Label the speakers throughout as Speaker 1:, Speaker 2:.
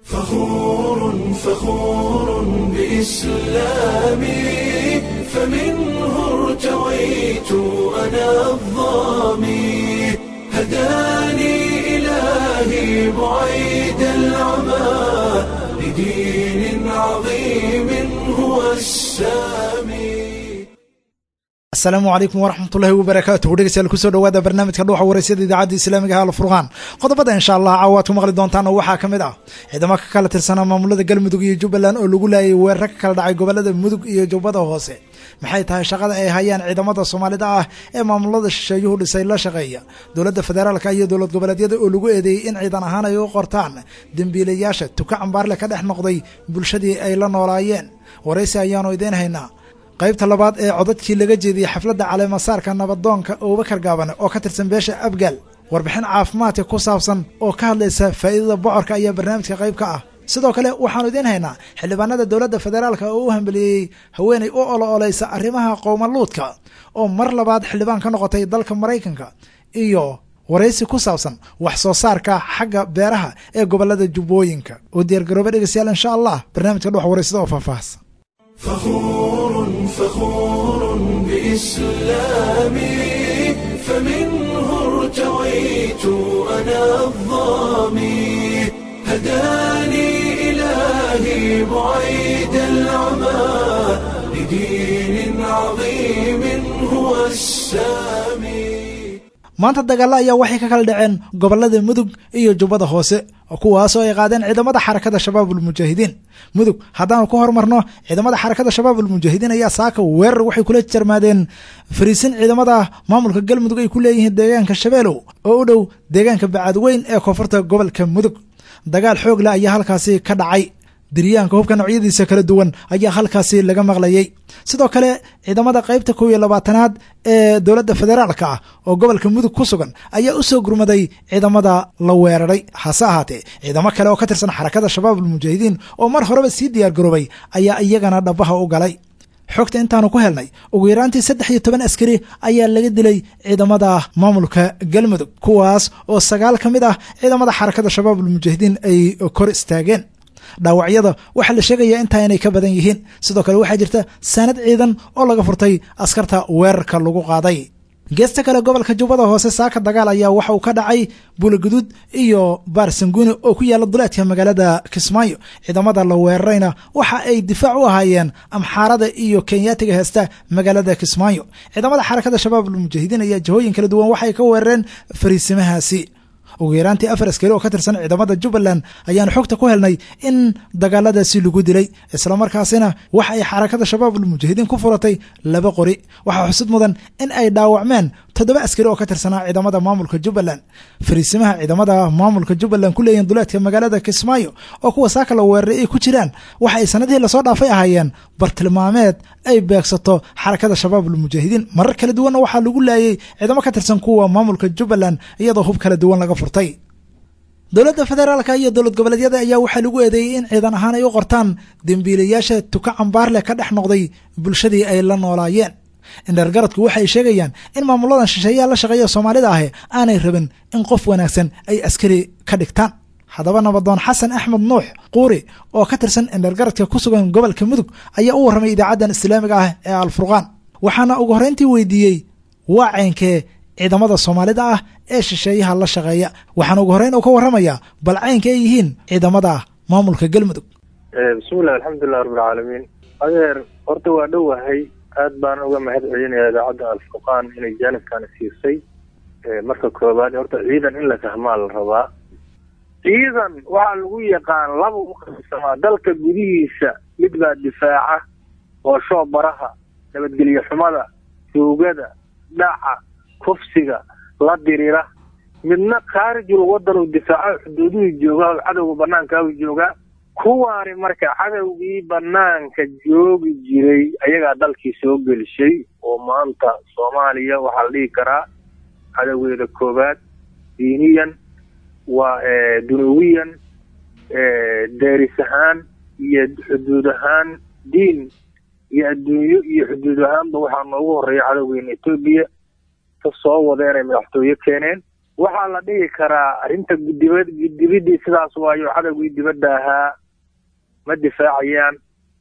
Speaker 1: فخور فخور بإسلامي فمنه ارتويت أنا الظامي هداني إلهي بعيد العمى لدين عظيم هو السامي
Speaker 2: asalaamu calaykum waraxmatullaahi wabarakaatuhu dhegeystayaal kusoo dhawaada barnaamijka dhuuxa waraysyada idaacadda islaamiga ha alfurqaan qodobada insha allah caawa aad ku maqli doontaan oo waxaa ka mid ah ciidamo ka kala tirsanaa maamulada galmudug iyo jubbaland oo lagu laayay weerar ka kala dhacay gobolada mudug iyo jubbada hoose maxay tahay shaqada ay hayaan ciidamada soomaalida ah ee maamulada shisheeyuhu dhisay la shaqeeya dowladda federaalka iyo dowlad goboleedyada oo lagu eedeeyey in ciidan ahaan ay u qortaan dembiilayaasha tuka cambaarle ka dhex noqday bulshadii ay la noolaayeen waraysi ayaanu idiin haynaa qaybta labaad ee codadkii laga jeediyey xafladda caleemasaarka nabadoonka abubakar gaabane oo ka tirsan beesha abgaal warbixin caafimaadka ku saabsan oo ka hadlaysa faa'iidada bocorka ayaa barnaamijka qayb ka ah sidoo kale waxaanu idiin haynaa xildhibaanada dowladda federaalka oo u hambeliyey haweenay u olo oleysa arrimaha qowmaluudka oo mar labaad xildhibaan ka noqotay dalka maraykanka iyo waraysi ku saabsan wax soo saarka xagga beeraha ee gobolada jubbooyinka oo diyaargarooba dhegeystayaal insha allah barnaamijka dhuux waraysada oo faahfaahsan
Speaker 1: فخور فخور بإسلامي فمنه ارتويت أنا الظامي هداني إلهي بعيد العمى لدين عظيم هو السامي
Speaker 2: maanta dagaalla ayaa waxay ka kala dhaceen gobolada mudug iyo jubbada hoose kuwaasoo ay qaadeen ciidamada xarakada shabaabul mujaahidiin mudug haddaanu ku hormarno ciidamada xarakada shabaabul mujaahidiin ayaa saaka weerar waxay kula jarmaadeen fariisin ciidamada maamulka galmudug ay ku leeyihiin deegaanka shabeelow oo u dhow deegaanka bacadweyn ee koonfurta gobolka mudug dagaal xoog leh ayaa halkaasi ka dhacay diryaanka hubka noocyadiisa kala duwan ayaa halkaasi laga maqlayay sidoo kale ciidamada qaybta kow iyo labaatanaad ee dowladda federaalka ah oo gobolka mudug ku sugan ayaa u soo gurmaday ciidamada la weeraray hase ahaatee ciidamo kale oo ka tirsan xarakada shabaabul mujaahidiin oo mar horeba sii diyaar garoobay ayaa iyagana dhabaha u galay xogta intaanu ku helnay ugu yaraantii saddex iyo toban askari ayaa laga dilay ciidamada maamulka galmudug kuwaas oo sagaal ka mid ah ciidamada xarakada shabaabul mujaahidiin ay kor istaageen dhaawacyada waxaa la sheegayaa intaa inay ka badan yihiin sidoo kale waxaa jirta saanad ciidan oo laga furtay askarta weerarka lagu qaaday geesta kale gobolka jubbada hoose saaka dagaal ayaa waxa uu ka dhacay buulaguduud iyo baarsanguuni oo ku yaalla duleedka magaalada kismaayo ciidamada la weerarayna waxa ay difaac u ahaayeen amxaarada iyo kenyaatiga heesta magaalada kismaayo ciidamada xarakada shabaabul mujaahidiin ayaa jihooyin kala duwan waxay ka weerareen fariisimahaasi ugu yaraantii afar askari oo ka tirsan ciidamada jubbaland ayaanu xogta ku helnay in dagaaladaasi lagu dilay islamarkaasina waxa ay xarakada shabaabul mujaahidiin ku furatay laba qori waxaa xusud mudan in ay dhaawacmeen toddoba askari oo ka tirsanaa ciidamada maamulka jubbaland fariisimaha ciidamada maamulka jubbaland ku leeyihin duleedka magaalada kismaayo oo kuwa saaka la weeraray ay ku jiraan waxa ay sanadihii lasoo dhaafay ahaayeen bartilmaameed ay beegsato xarakada shabaabul mujaahidiin marar kala duwanna waxaa lagu laayay ciidamo ka tirsan kuwa maamulka jubbaland iyadoo hub kala duwan laga furtay dowladda federaalka iyo dowlad goboleedyada ayaa waxaa lagu eedeeyey in ciidan ahaan ay u qortaan dembiilayaasha tuka cambaarleh ka dhex noqday bulshadii ay la noolaayeen indhergaradku waxay sheegayaan in maamuladan shisheeyaha la shaqeeya soomaalida ahi aanay rabin in qof wanaagsan ay askari ka dhigtaan haddaba nabadoon xasan axmed nuux quuri oo ka tirsan indhergaradka ku sugan gobolka mudug ayaa u warramay idaacaddan islaamiga ah ee alfurqaan waxaana ugu horreyntii weydiiyey waa caynkee ciidamada soomaalida ah ee shisheeyaha la shaqeeya waxaana ugu horreyn uu ka warramayaa bal caynka ay yihiin ciidamada maamulka galmudug
Speaker 3: bismillahi alxamdulilah rabbilcaalamiin adeer horta waa dhowahay aad baan uga mahad celinayaa idaacadda alfurqaan inay jaanibkaana siisay marka koowaad horta ciidan in la fahmaa la rabaa ciidan waxaa lagu yaqaan laba u qaybsamaa dalka gudihiisa mid baa difaaca oo shoobaraha nabadgelyo xumada tuugada dhaca kufsiga la dirira midna khaarijul wadan uu difaaco xuduuduhu joogaa cadowga banaankaau joogaa kuwaani marka cadowgii banaanka joogi jiray ayagaa dalkii soo gelishay oo maanta soomaaliya waxaa la dhihi karaa cadowgeeda koowaad diiniyan waa dunuwiyan deeris ahaan iyo xuduud ahaan diin iyo adduunyo iyo xuduud ahaanba waxaa noogu horeeya cadowgeena etoobiya ka soo wada inay madaxtooye keeneen waxaa la dhihi karaa arrinta gudibad gudibidii sidaas waayo cadowgii dibadda ahaa ma difaacayaan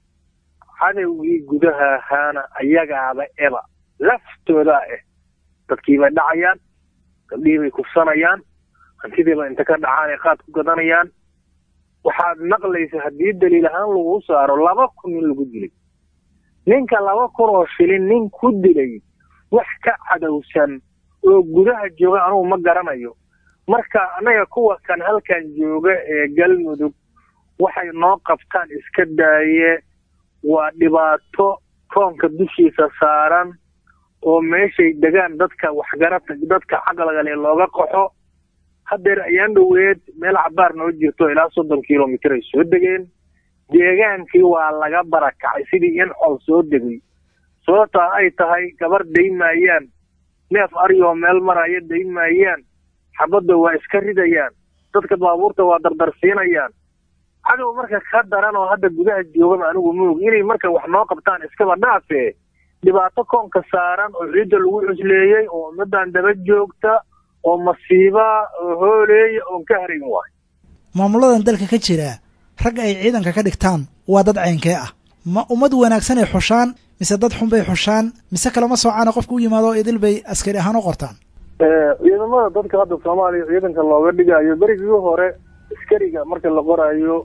Speaker 3: cadowgii gudaha ahaana ayagaaba eba laftoodaa ah dadkii bay dhacayaan gabdhihii bay kufsanayaan hantidiiba inta ka dhacaan ay qaad ku gadanayaan waxaad maqlaysa haddii daliil ahaan lagu saaro laba kun nin lagu dilay ninka laba kun oo shilin nin ku dilay wax ka cadowsan oo gudaha jooga anugu ma garanayo marka annaga kuwa kan halkan jooga ee galmudug waxay noo qabtaan iska daaye waa dhibaato koonka dushiisa saaran oo meeshay degaan dadka waxgarata dadka caqligale looga qaxo haddeer ayaan dhoweed meel cabaar noo jirto ilaa soddon kilomitir ay soo degeen deegaankii waa laga barakacay sidii in col soo degay sababtaa ay tahay gabar dayn maayaan neef aryoo meel maraya dayn maayaan xabadda waa iska ridayaan dadka baabuurta waa dardarsiinayaan cadow marka ka daran oo hadda gudaha joogaba anigu moog inay marka wax noo qabtaan iskaba dhaafee dhibaato koonka saaran oo ciidda lagu cusleeyey oo ummaddan daba joogta oo masiiba oo hooleeya oon ka harayn waayo
Speaker 2: maamuladan dalka ka jira ragga ay ciidanka ka dhigtaan waa dad caynkee ah ma ummad wanaagsan ay xushaan mise dad xun bay xushaan mise kalama soocaana qofka u yimaado oo idil bay askari ahaan u qortaan
Speaker 3: ciidamada dadka hadda soomaaliya ciidanka looga dhigayo berigii hore askariga marka la qoraayo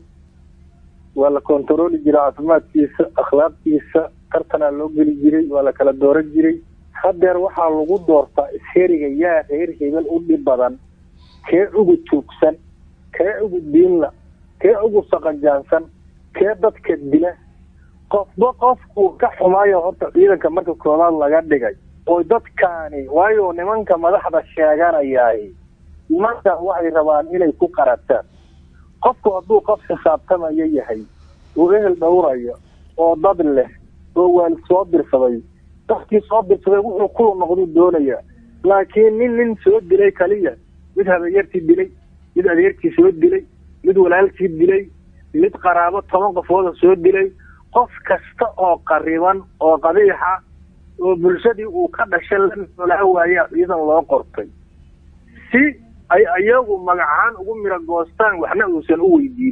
Speaker 3: waa la kontarooli jiray caafimaadkiisa akhlaaqdiisa tartanaa loo geli jiray waa la kala dooran jiray haddeer waxaa lagu doortaa askariga yaa reer hebel u dhib badan kee ugu tuugsan kee ugu diinla kee ugu saqajaansan kee dadka dila qofba qofkuu ka xumaayo horta ciidanka marka koobaad laga dhigay oo dadkaani waayo nimanka madaxda sheeganayaay nimankan waxay rabaan inay ku qarataan qofku hadduu qof xisaabtamayo yahay oo ehel dhowrayo oo dad leh oo waalid soo dirsaday dadkii soo dirsaday wuxuu kula noqduu doonayaa laakiin nin nin soo dilay kaliya mid habeeyartii dilay mid adeerkii soo dilay mid walaalkii dilay mid qaraabo toban qofooda soo dilay qof kasta oo qariban oo qabiixa oo bulshadii uu ka dhashay la noolaa waayaa ciidan loo qortay si ay ayagu magacahaan ugu miro goostaan waxna uusan u weydiin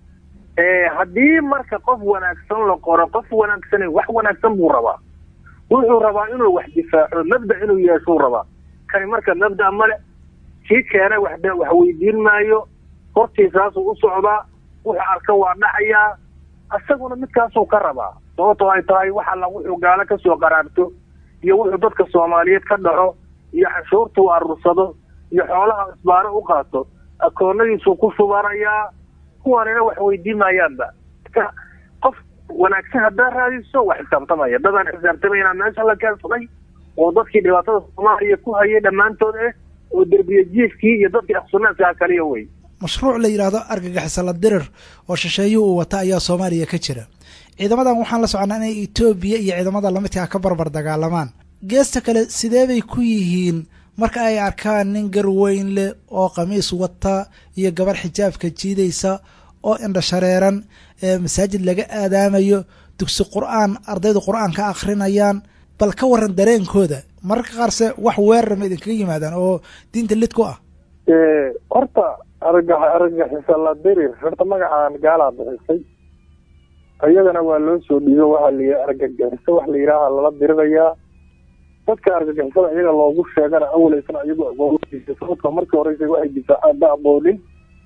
Speaker 3: haddii marka qof wanaagsan la qoro qof wanaagsan wax wanaagsan buu rabaa wuxuu rabaa inuu wax difaaco mabda inuu yeeshuu rabaa kani marka mabda male kii keena wax wax weydiin maayo hortiisaasuu u socdaa wuxuu arka waa dhacayaa isaguna midkaasuu ka rabaa sababtoo ay tahay wax alla wuxuu gaalo kasoo qaraarto iyo wuxuu dadka soomaaliyeed ka dhaco iyo canshuurtuu aruursado iyo xoolaha isbaaro u qaato akoonadiisuu ku shubanayaa kuwanina wax weydiin maayaanba qof wanaagsan haddaa raadiso wax xisaabtamaya dadaan xisaabtamayna meesha la keensaday oo dadkii dhibaatada soomaaliya ku hayay dhammaantood eh oo derbiye jiifkii iyo dadkii aqsunaadkaa kaliya wey
Speaker 2: mashruuc la yidhaahdo argagixisala dirir oo shisheeye uu wata ayaa soomaaliya ka jira ciidamadan waxaan la soconaa inay etoobiya iyo ciidamada lamidkaa ka barbar dagaalamaan geesta kale sidee bay ku yihiin marka ay arkaan nin garweyn leh oo khamiis wata iyo gabar xijaabka jiidaysa oo indhashareeran ee masaajid laga aadaamayo dugsi qur-aan ardaydu qur-aan ka akrinayaan bal ka waran dareenkooda mararka qaarse wax weerar ma idinkaga yimaadaan oo diinta lid ku ah
Speaker 3: horta arga argagixisa la dirir horta magacaan gaalaa bixisay iyadana waa loo soo dhiibo waxaa la argagixiso wax la yidhaaha lala dirirayaa dadka argagixisada iyaga loogu sheegana awaleysan iyagu agoodiisa sababta markii horeysa waxay difaacaan ba aqoonin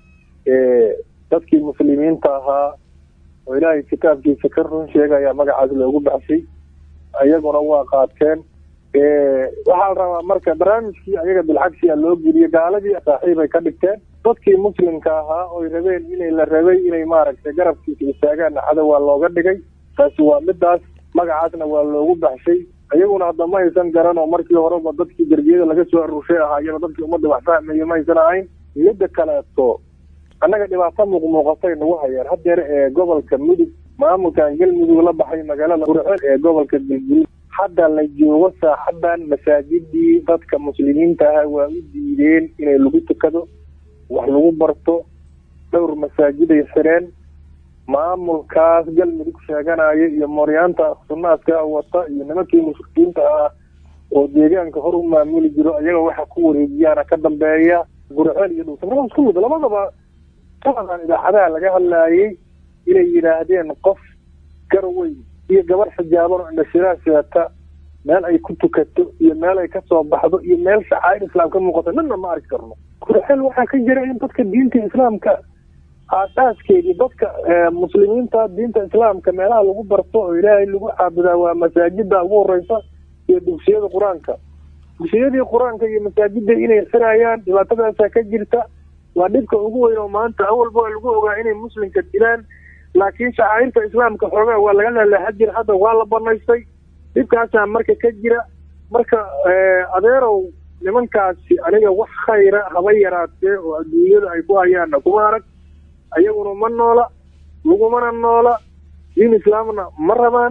Speaker 3: dadkii muslimiinta ahaa oo ilaahay kitaabkiisa ka run sheegaya magacaas loogu baxshay iyaguna waa qaateen waxaa la rabaa marka barnaamijkii ayaga bilcagsi a loo geliyo gaaladii saaxiibay ka dhigteen dadkii muslimka ahaa oy rabeen inay la rabay inay maaragtay garabkiisa istaagaan cadow waa looga dhigay taasi waa midaas magacaasna waa loogu baxshay iyaguna hadda ma haysan garan oo markii horeba dadkii derbiyada laga soo aruushay ahaayaba dadkii ummadda wax fahmaya ma haysan ahayn midda kaleeto annaga dhibaato muuqmuuqatay nagu hayaan haddeer ee gobolka mudug maamulkan galmudug la baxay magaalada burceel ee gobolka galguduud hadda la joogo saaxadan masaajidii dadka muslimiinta ahaa waa u diideen inay lagu tukado wax lagu barto dhowr masaajiday xireen maamulkaas galmudug sheeganaya iyo mooryaanta sunnaadka wata iyo nimankii mushrikiinta ah oo deegaanka hor u maamuli jiro ayaga waxa ku wareejiyaana ka dambeeya gurceel iyo dhuusamaraa isku mid labadaba taladan idaacadaha laga hadlaayey inay yidhaahdeen qof garweyn iyo gabar xijaaban oo indhashiraa seeta meel ay ku tukato iyo meel ay kasoo baxdo iyo meel shacaa'ir islaam ka muuqato midna ma arki karno gurceel waxaa ka jira in dadka diinta islaamka aasaaskeedii dadka muslimiinta diinta islaamka meelaha lagu barto oo ilaahay lagu caabudaa waa masaajida ugu horeysa iyo dugsiyada qur-aanka dugsiyadii qur-aanka iyo masaajida inay xirayaan dhibaatadaasa ka jirta waa dhibka ugu weyn oo maanta awalba waa lagu ogaa inay muslimka dilaan laakiin shacairta islaamka xoogaa waa laga lalaha jira hadda waa la banaystay dhibkaasaa marka ka jira marka adeerow nimankaasi aniga wax khayra haba yaraatee oo adduunyada ay ku hayaanna kuma arag ayaguna ma noola lagumana noola diin islaamna ma rabaan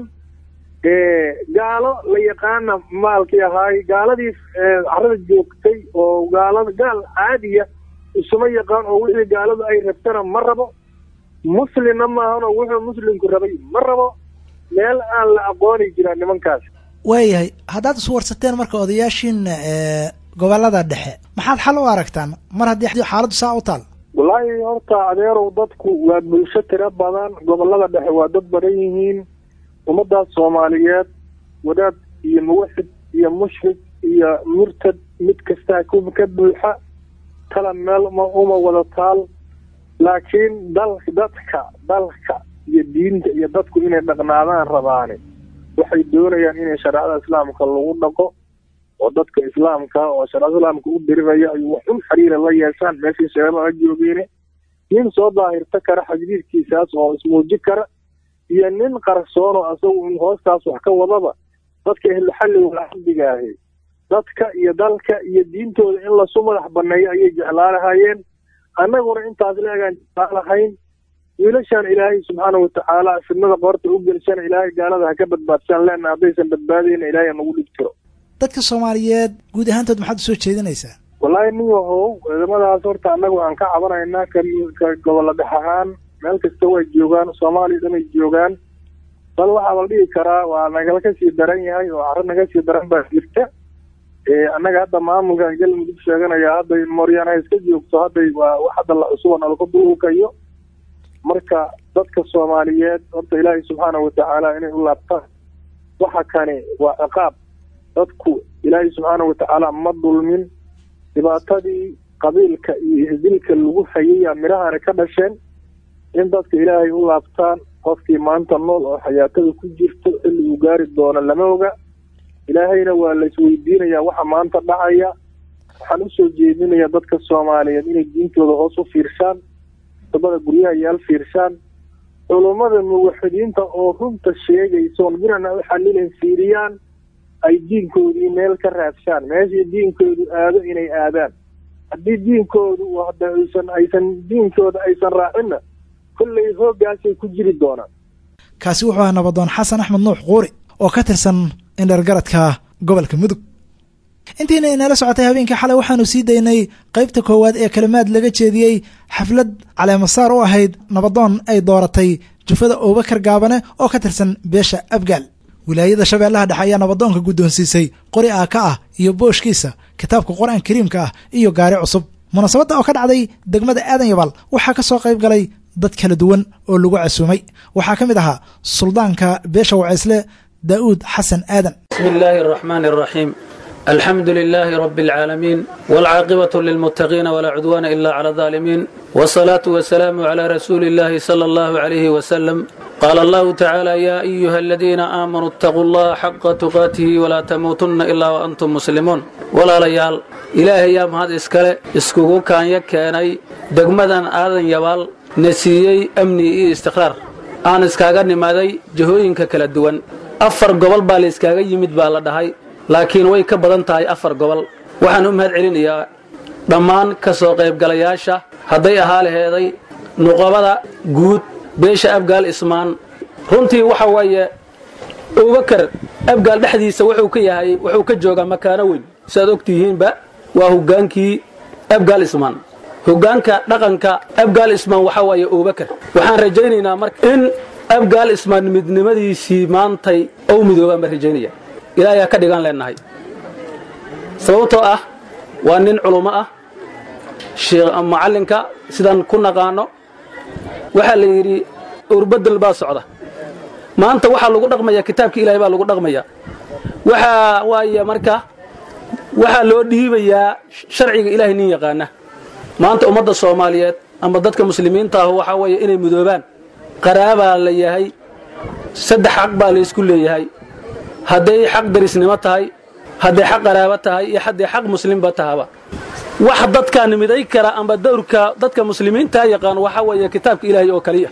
Speaker 3: gaalo la yaqaana maalkii ahaay gaaladii carada joogtay oo gaalada gaal caadiya isuma yaqaan oo wixii gaaladu ay rabtana ma rabo muslimna maahan oo wuxuu muslimku rabay ma rabo meel aan la aqooni jiraa nimankaas
Speaker 2: waayahay haddaad iswarsateen marka odayaashiina gobolada dhexe maxaad xal u aragtaan mar haddii xaaladdu saa u taal
Speaker 3: wallaahi horta adeerow dadku waa bulsho tiro badan gobolada dhexe waa dad badan yihiin ummadaas soomaaliyeed wadaad iyo muwaxid iyo mushrik iyo murtad mid kastaa ka buuxa tala meel ma uma wada taal laakiin dal dadka dalka iyo diinta iyo dadku inay dhaqnaadaan rabaani waxay doonayaan inay shareecada islaamka lagu dhaqo oo dadka islaamka oo shareecada islaamka u diriraya ay wax un xiriira la yeeshaan meeshii shareeba a joogeene nin soo daahirta kara xajriirkiisaas oo ismuuji kara iyo nin qarsoon oo asagu in hoostaas wax ka wadaba dadka ehluxalli walcabdiga ahi dadka iyo dalka iyo diintooda in lasu madax baneeyo ayay jeclaalahayeen annaguna intaas leegaan jeclaalahayn wiilashaan ilaahay subxaana watacaala fidnada qoorta u gelshana ilaahay gaalada ha ka badbaadshaan leena haddaysan badbaadayna ilaahay nagu dhib jiro
Speaker 2: dadka soomaaliyeed guud ahaantood maxaad usoo jeedinaysaa
Speaker 3: wallaahi nin yahow ciidamadaas horta annagu aan ka cabanaynaa ka ka gobolla dhex ahaan meel kasta way joogaan soomaaliya dhanay joogaan bal waxaa la dhihi karaa waa nagala ka sii daran yahay oo carro naga sii daran baa jirta annaga hadda maamulkan galmudug sheeganaya hadday mooryaan ha iska joogto hadday waa wax hadda la cusuba nalaku dulhukayo marka dadka soomaaliyeed horta ilaahay subxaana watacaala inay u laabtaan waxa kani waa ciqaab dadku ilaahay subxaana watacaala ma dulmin dhibaatadii qabiilka iyo isdilka lagu hayayaa midhahani ka dhasheen in dadka ilaahay u laabtaan qofkii maanta nool oo xayaatada ku jirto xilli uu gaari doono lama oga ilaahayna waa la isweydiinayaa waxa maanta dhacaya waxaan usoo jeedinayaa dadka soomaaliyeed inay diintooda hoos u fiirshaan dabada guryaha yaal fiirshaan culummada muwaxidiinta oo runta sheegaysa oon birana u xalilan fiiriyaan ay diinkoodii meel ka raadshaan meeshii diinkoodu aado inay aadaan haddii diinkoodu hadda aysan aysan diinkooda aysan raacinna kollay hooggaasay ku jiri doonaan
Speaker 2: kaasi wuxuu ahaa nabadoon xasan axmed nuux quuri oo ka tirsan indhergaradka gobolka mudug intiina inala socotay habeenkii xalay waxaanu sii daynay qaybta koowaad ee kalimaad laga jeediyey xaflad caleemasaar u ahayd nabadoon ay dooratay jufada abubakar gaabane oo ka tirsan beesha abgaal wilaayada shabeellaha dhexe ayaa nabadoonka guddoonsiisay qori aaka ah iyo booshkiisa kitaabka qur-aan kariimka ah iyo gaari cusub munaasabadda oo ka dhacday degmada aadan yabaal waxaa ka soo qayb galay dad kala duwan oo lagu casuumay waxaa ka mid ahaa suldaanka beesha wacaysle daa'uud xasan aadan
Speaker 4: بسم الله الرحمن الرحيم الحمد لله رب العالمين والعاقبة للمتقين ولا عدوان إلا على الظالمين والصلاة والسلام على رسول الله صلى الله عليه وسلم قال الله تعالى يا أيها الذين آمنوا اتقوا الله حق تقاته ولا تموتن إلا وأنتم مسلمون ولا ليال إلهي يا مهد إسكالي إسكوكو كان يكيني دقمدا آذن يبال نسيي أمني إي استقرار aan iskaaga nimaaday jahooyinka kala duwan afar gobol baa la iskaaga yimid baa la dhahay laakiin way ka badan tahay afar gobol waxaan u mahad celinayaa dhammaan ka soo qaybgalayaasha hadday ahaa laheeday nuqabada guud beesha abgaal ismaan runtii waxa weeye abubakar abgaal dhexdiisa wuxuu ka yahay wuxuu ka joogaa makaano weyn siaad ogtihiinba waa hogaankii abgaal ismaan hogaanka dhaqanka abgaal ismaan waxaa waaye abubakar waxaan rajaynaynaa marka in abgaal ismaan midnimadiisii maantay ou midoobaan baan rajaynaya ilaahay ha ka dhigaan leenahay sababtoo ah waa nin culummo ah macallinka sidaan ku naqaano waxaa la yidhi urbadel baa socda maanta waxaa lagu dhaqmayaa kitaabka ilahay baa lagu dhaqmayaa waxaa waaya marka waxaa loo dhiibayaa sharciga ilaahay nin yaqaana maanta ummadda soomaaliyeed ama dadka muslimiinta ah waxaa weeye inay midoobaan qaraabaa la yahay saddex xaq baa la isku leeyahay hadday xaq darisnimo tahay hadday xaq qaraabo tahay iyo hadday xaq muslimba tahaba wax dadkaan miday kara amba dawrka dadka muslimiintaa yaqaan waxaa weeye kitaabka ilaahay oo kaliya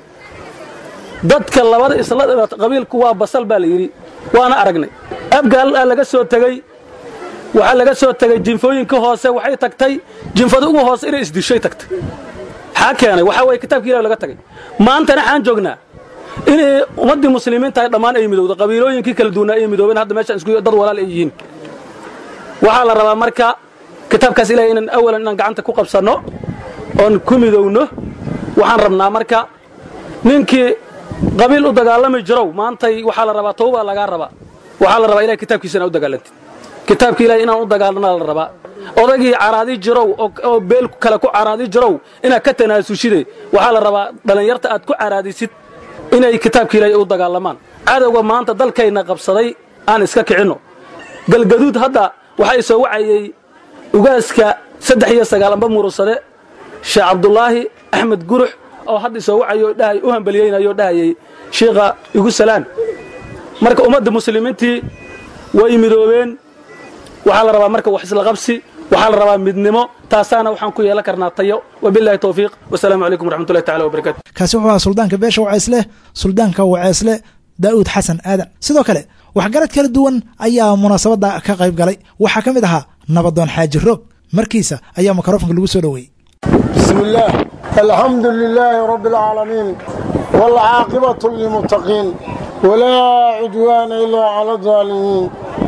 Speaker 4: dadka labada isla qabiilku waa basal baa la yidhi waana aragnay abgaal aa laga soo tegey waxaa laga soo tegey jinfooyinka hoose waxay tagtay jinfada ugu hoose inay isdishay tagtay maxaa keenay waxaa weye kitaabka ilahi laga tagay maantana waxaan joognaa inay ummaddii muslimiintahay dhammaan ay midowda qabiilooyinkii kala duwanaa ay midoobeen hadda meeshaan isku dad walaal ay yihiin waxaa la rabaa marka kitaabkaas ilahay inaan awalan inaan gacanta ku qabsanno oon ku midowno waxaan rabnaa marka ninkii qabiil u dagaalami jirow maantay waxaa la rabaa tawbaa lagaa rabaa waxaa la rabaa ilahay kitaabkiisa inaa u dagaalantid kitaabka ilahay inaan u dagaalana la rabaa odagii caraadi jirow oo beel kale ku caraadi jirow inaad ka tanaasushide waxaa la rabaa dhallinyarta aad ku caraadisid inay kitaabka ilaahay u dagaalamaan cadowga maanta dalkayna qabsaday aan iska kicinno galgaduud hadda waxaa soo wacayey ugaaska saddex iyo sagaal amba murursade sheekh cabdulaahi axmed gurux oo hadda soo wacayo dhahay u hambaliyeynayoo dhahayay shiikha igu salaan marka ummadda muslimiintii way midoobeen waxaa la rabaa marka wax isla qabsi waxaa la rabaa midnimo taasaana waxaan ku yeelan karnaa tayo wabilahi towfiiq wasalaamu calaykum waraxmatullahi tacala wabarakatu
Speaker 2: kaasi wuxuu ahaa suldaanka beesha waceesleh suldaanka waceesle daa'uud xasan aadan sidoo kale waxgarad kala duwan ayaa munaasabadda ka qayb galay waxaa ka mid ahaa nabadoon xaaji roog markiisa ayaa mikrofonka lagu soo dhoweeyey
Speaker 5: بسم الله الحمد لله رب العالمين والعاقبة للمتقين ولا عدوان إلا على الظالمين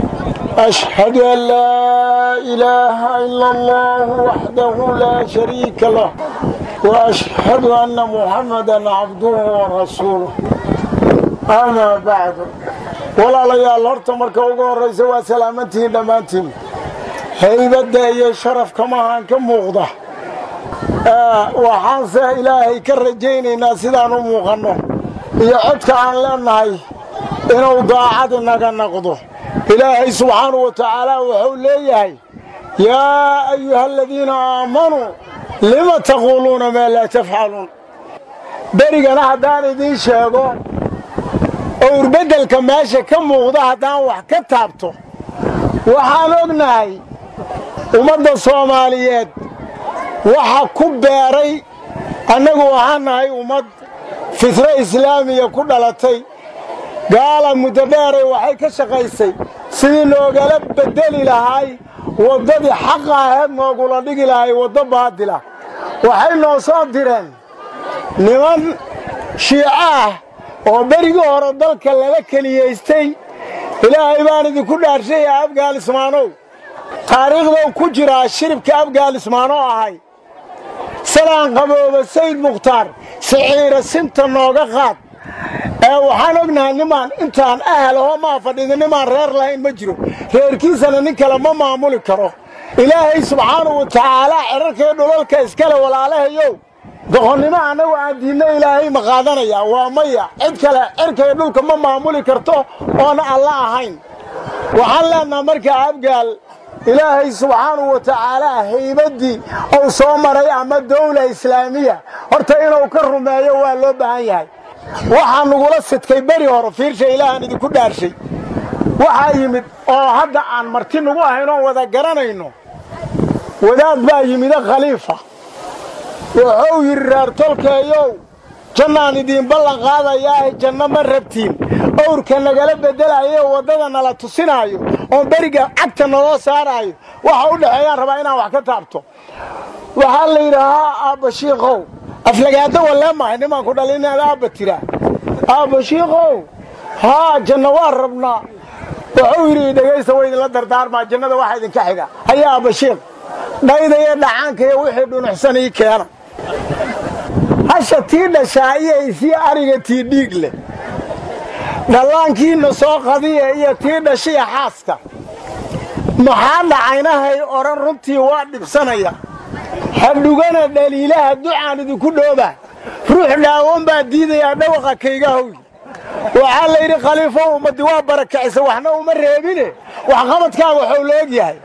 Speaker 5: أشهد أن لا إله إلا الله وحده لا شريك له وأشهد أن محمدا عبده ورسوله أما بعد ولا ليال هرت مركا ugu horeysa waa salaamantihiin dhammaantiin haybadda iyo sharafkama aan ka muuqda waxaanse ilaahay ka rajaynaynaa sidaan u muuqanno iyo codka aan leennahay inuu daacad inaga noqdo ilaahay subxaanau wa tacaala wuxuu leeyahay yaa ayuha aladiina aamanuu lima taquuluuna maa laa tafcaluun berigana haddaan idiin sheego owrbeddelka meesha ka muuqda haddaan wax ka taabto waxaan ognahay ummadda soomaaliyeed waxa ku beeray annagu waxaan nahay ummad fitro islaamiya ku dhalatay gaala muddo dheeray waxay ka shaqaysay sidii noogala beddeli lahay waddadii xaqa aheed noogula dhigi lahay waddo baadila waxay noo soo direen niman shiico ah oo berigii hore dalka laga keliyaystay ilaahay baan idinku dhaarshaya afgaalismaanow taariikhdow ku jiraa shiribka afgaalismaanoo ahay salaan qabooba sayd mukhtaar siciira sinta nooga qaad ee waxaan ognahay nimaan intaan ahal ahoo maa fadhida nimaan reer lahayn ma jiro reerkiisana nin kale ma maamuli karo ilaahay subxaanahu wa tacaalaa cerarkaiyo dhulalka iskale walaalahayow doqonnimo annagu aan diidna ilaahay ma qaadanayaa waa maya cid kale cerkaiyo dhulka ma maamuli karto oona alla ahayn waxaan leennaha markaa abgaal ilaahay subxaanahu wa tacaalaa haybaddii uu soo maray ama dawla islaamiya horta inuu ka rumeeyo waa loo baahan yahay waxaa nugula sidkay beri hore fiirsha ilaahaan idinku dhaarshay waxaa yimid oo hadda aan marti nugu ahayn oon wada garanayno wadaad baa yimida khaliifa wuxuu yidhi reer tolkeeyow jannaan idiin ballan qaadayaahe janno ma rabtiin owrka nagala beddelayo waddada nala tusinaayo oon beriga cagta naloo saaraayo waxa u dhexeeyaan rabaa inaan wax ka taabto waxaa la yidhaahaa aabba shiikow aflagaado wallee mahay nimaan ku dhalin inaad aabba tiraa aabba shiikow haa janno waa rabnaa wuxuu yidhi dhegaysta wa idinla dardaarmaa jannada waxa idinka xiga haya aabba shiikh dhayda iyo dhacaanka iyo wixii dhunuxsan ii keena hasha tii dhashaa iyo isii ariga tii dhiig leh dhallaankiinna soo qadiya iyo tii dhashiya xaaska maxaa dhacaynahay odhan runtii waa dhibsanaya hadhugana dhaliilaha ducaan idinku dhooba ruux dhaawan baa diidayaa dhawaqa kaygahow waxaa la yidhi khaliifo ummaddi waa barakacisa waxna uma reebine waxqabadkaaga waxuu la og yahay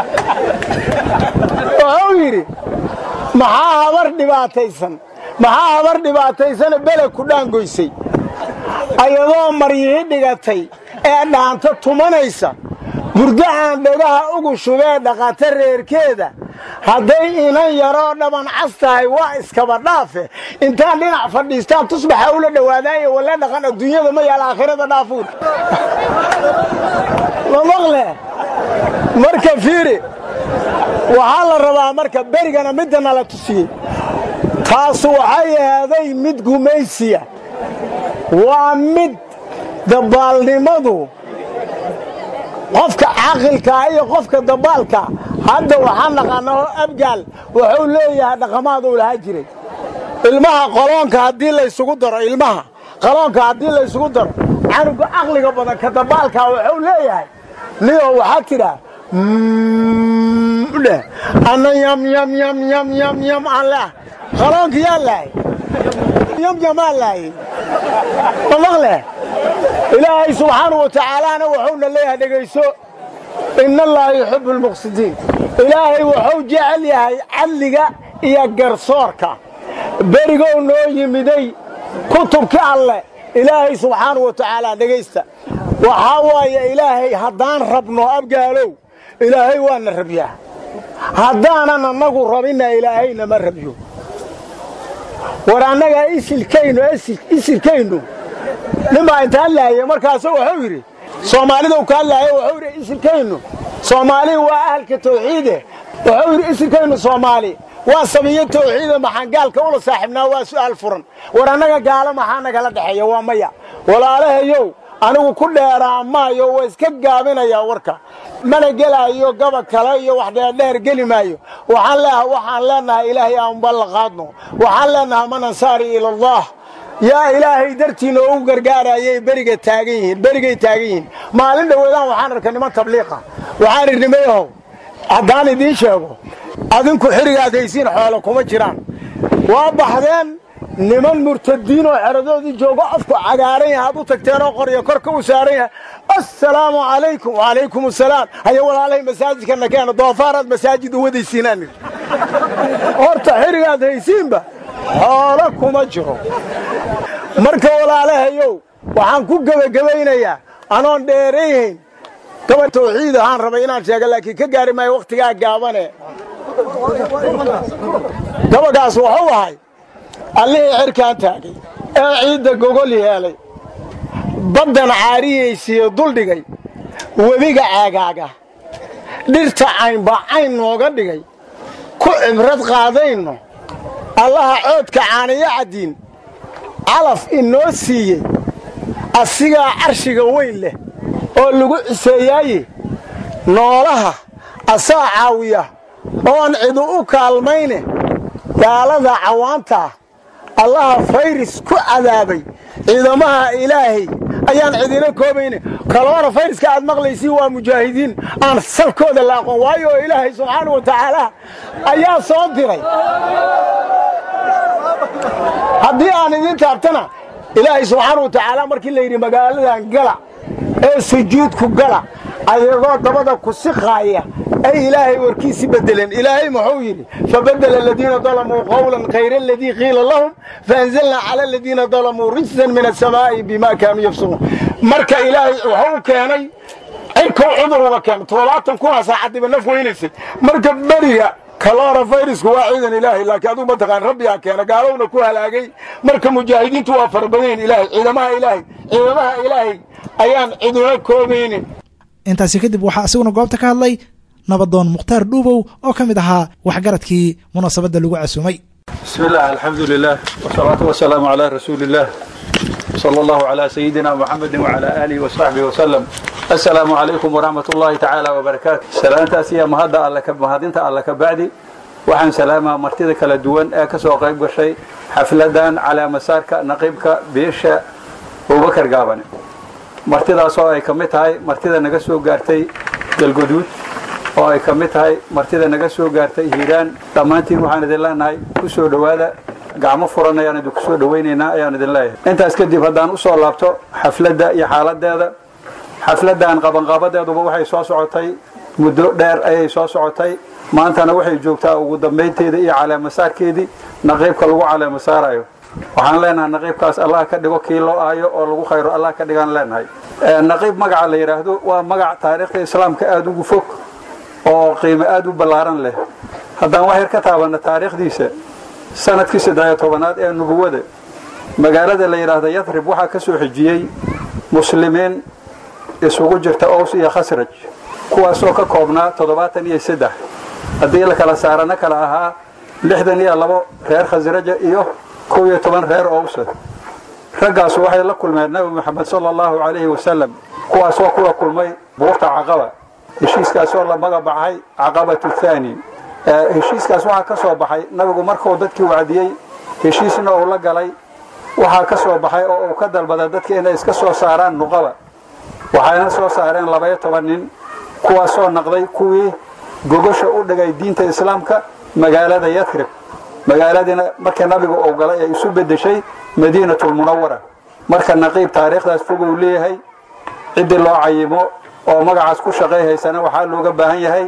Speaker 5: wuxuu yidhi maxaa habar dhibaataysan maxaa habar dhibaataysana beled ku dhaangoysay ayadoo maryihi dhigatay ee dhaanta tumanaysa burdo aan dhegaha ugu shubee dhaqata reerkeeda hadday inan yaroo dhaban cas tahay waa iskaba dhaafe intaan dhinac fadhiistaan tusbaxa ula dhowaadaayo walla dhaqan adduunyada ma yaal aakhirada dhaafuun ma maqle marka fiiri waxaa la rabaa marka berigana midda nala tusiyey taasu waxay ahaaday mid gumaysiya waa mid dabaalnimadu qofka caaqilkaa iyo qofka dabaalka hadda waxaa naqaanao abgaal wuxuu leeyahay dhaqamaaduu lahaa jiray ilmaha qoloonka haddii laysugu daro ilmaha qoloonka haddii laysugu daro canuga caqliga badan ka dabaalkaa wuxuu leeyahay niyo waxaa tidhaa dheh ana yam yam yam yam yam yam aan leah qaloonka yaa lahay yamyamaa laayey ma maqle ilaahay subxaanau wa tacaalaana wuxuuna leeyahay dhegayso ina allaha yuxibu almuqsidiin ilaahay wuxuu jecel yahay cadliga iyo garsoorka berigow noo yimiday kutubki alleh ilaahay subxaanau wa tacaala dhegaysta waxaa waaye ilaahay haddaan rabno abgaalow ilaahay waana rabyaa haddaanan annagu rabinna ilaahayna ma rabyo war annagaa isilkaynu isilkaynu ninbaa intaan laayay markaasu wuxuu yidhi soomaalidau kaa laaya wuxuu yidhi isilkaynu soomaali waa ahalka tawxiide wuxuu yidhi isilkaynu soomaali waa sabiyo tawxiide maxaan gaalka ula saaxiibnaa waa su'aal furan war annaga gaalo maxaa nagala dhexeeya waa maya walaalahayow anigu ku dheeraa maayo waa iska gaabinayaa warka mana gelaayo gaba kale iyo wax dheerdheer geli maayo waxaan leeahay waxaan leenahay ilaahay aan ballaqaadno waxaan leenahay man ansaari ila allah yaa ilaahay dartiina ugu gargaarayay beriga taagan yihiin berigay taagan yihiin maalin dhoweedaan waxaan arkay niman tabliiqa waxaan idhi nimayahow haddaan idiin sheego adinku xirigaad haysiin xoolo kuma jiraan waa baxdeen niman murtadiin oo xeradoodii joogo afku cagaaran yahay aad u tagteen oo qoryo korka u saaran yahay assalaamu calaykum wacalaykum asalaam haya walaalahay masaajidkana keena doofaaraad masaajid u wadaysiinaan idhi horta xirigaad haysiinba xoolo kuma jiro marka walaalahayow waxaan ku gebagabaynayaa anoon dheerayhayn gaba tawxiid ahaan rabay inaan sheega laakiin ka gaari maayo wakhtigaa gaabane gabagaas wuxuu ahay allihii xirkaan taagay ee ciidda gogol yeelay baddan caariyaysiiyo duldhigay webiga caagaaga dhirta caynba cayn nooga dhigay ku cibrad qaadayno allaha coodka caaniyo caddiin calaf inoo siiyey asigaa carshiga weyn leh oo lagu ciseeyaaye noolaha asaa caawiya oon cidu u kaalmayne gaalada cawaantaa allaha fayris ku cadaabay ciidamaha ilaahay ayaan cidina koobayne kaloona fayriska aad maqlaysiin waa mujaahidiin aan salkooda la aqoon waayo oo ilaahay subxaana wa tacaala ayaa soo diray haddii aan idiin taabtana ilaahay subxaana wa tacaala markii la yidhi magaaladan gala ee sujuudku gala ayagoo dabada ku siqaaya ay ilaahay warkiisi bedeleen ilaahay muxuu yidhi fabadela aladiina dalamuu qawlan khayra aladii qiila lahum faanzalnaa cala aladiina dalamuu rijsan min asamaa'i bima kaanuu yafsuquun marka ilaahay wuxuu keenay cirkow cudur uga keenay toddobaatan kuna saacadiba naf weynaysay marka beriga kaloora fayrasku waa ciidan ilaahay laakiin aduu mataqaan rabbigaa keena gaalowna ku halaagay marka mujaahidiintu waa farabadayn ilaahay ciidamaha ilaahay ciidamaha ilaahay ayaan ciduna koobaynin
Speaker 2: intaasi kadib waxaa isaguna goobta ka hadlay nabadoon mukhtaar dhuubow oo ka mid ahaa waxgaradkii munaasabadda lagu casuumay
Speaker 6: بسم الله الحمد لله والصلاة والسلام على رسول الله صلى الله على سيدنا محمد وعلى آله وصحبه وسلم السلام عليكم ورحمة الله تعالى وبركاته سلامتا سيا مهدا الله كمهدينتا الله كبعدي waxaan salaamaa martida kala duwan ee ka soo qayb gashay xafladan calaa masaarka naqiibka biisha abubakar gaabane martidaas oo ay ka mid tahay martida naga soo gaartay galguduud oo ay ka mid tahay martida naga soo gaartay hiiraan dhammaantiin waxaan idin leenahay ku soo dhowaada gacmo furan ayaan idinku soo dhowaynaynaa ayaan idin leeyahay intaas kadib haddaan u soo laabto xafladda iyo xaaladeeda xafladdan qabanqaabadeeduba waxay soo socotay muddo dheer ayay soo socotay maantana waxay joogtaa ugu dambaynteeda iyo caleemasaarkeedii naqiibka lagu caleemasaarayo waxaan leenahay naqiibkaas allah ka dhigo kii loo aayo oo lagu khayro allah ka dhigaan leenahay naqiib magaca la yidhaahdo waa magac taariikhda islaamka aada ugu fog oo qiimo aada u ballaaran leh haddaan wax yar ka taabanno taariikhdiisa sanadkii saddexiyo tobanaad ee nubuwada magaalada la yidhaahda yadrib waxaa ka soo xijiyey muslimiin isugu jirta ows iyo khasraj kuwaasoo ka koobnaa toddobaatan iyo saddex haddii la kala saarana kala ahaa lixdan iyo labo reer khasraja iyo kow iyo toban reer owsa raggaasu waxay la kulmeen nabi moxamed sala allahu calayhi wasalam kuwaasoo kula kulmay buurta caqaba heshiiskaasoo la magabacay caqabatu thaani heshiiskaas waxaa ka soo baxay nabigu markuu dadkii wacdiyey heshiisna uu la galay waxaa ka soo baxay oo uu ka dalbaday dadka inay iska soo saaraan nuqaba waxayna soo saareen labaiyo toban nin kuwaasoo naqday kuwii gogosha u dhigay diinta islaamka magaalada yadrib magaaladiina markii nabigu uu galay ay isu beddeshay madiinatulmunawara marka naqiib taariikhdaas fog uu leeyahay ciddii loo cayimo oo magacaas ku shaqayhaysana waxaa looga baahan yahay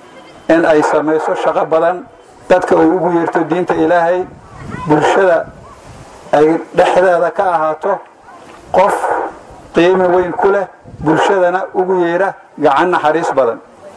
Speaker 6: in ay samayso shaqo badan dadka uu ugu yeerto diinta ilaahay bulshada ay dhexdeeda ka ahaato qof qiimi weyn ku leh bulshadana ugu yeera gacan naxariis badan